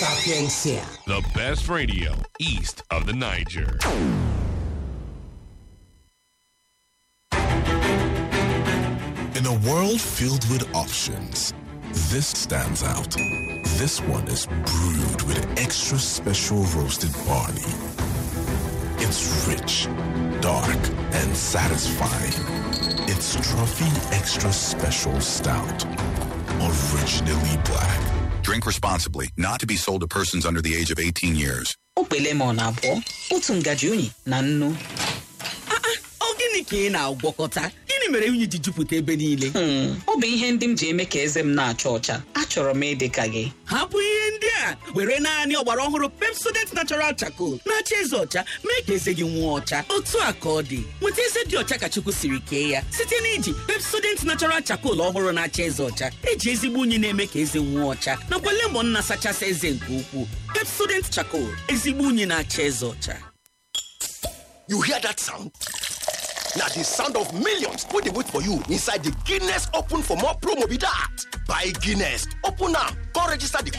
Sapiencia. The best radio east of the Niger. In a world filled with options, this stands out. This one is brewed with extra special roasted barley. It's rich, dark, and satisfying. It's Trophy Extra Special Stout. Originally black. Drink responsibly, not to be sold to persons under the age of 18 years. okpe lemon abụọ otu ngaji unyi na nnu ọ gịnị ka ị na-agwọkọta gịnị mere unyi ji jupụta ebe niile Hmm, ọ bụ ihe ndị m ji eme ka eze m na-acha ọcha achọrọ m ịdị ka gị hapụ ihe ndị a were naanị ọgbara ọhụrụ pepsodent natural charcoal na-acha eze ọcha mee ka eze gị nwụọ ọcha otu a ka ọ dị nweta eze dị ọcha ka chukwu siri kee ya site na iji pepsodent natural charcoal ọhụrụ na-acha eze ọcha eji ezigbo unyi na-eme ka eze nwụọ ọcha nakwa lemon na-asachasị eze nke ukwuu pepsodent charcoal ezigbo unyi na-acha eze ọcha You hear that sound? Now the sound of millions put the wait for you inside the Guinness Open for more promo be that. Buy Guinness, open now, go register the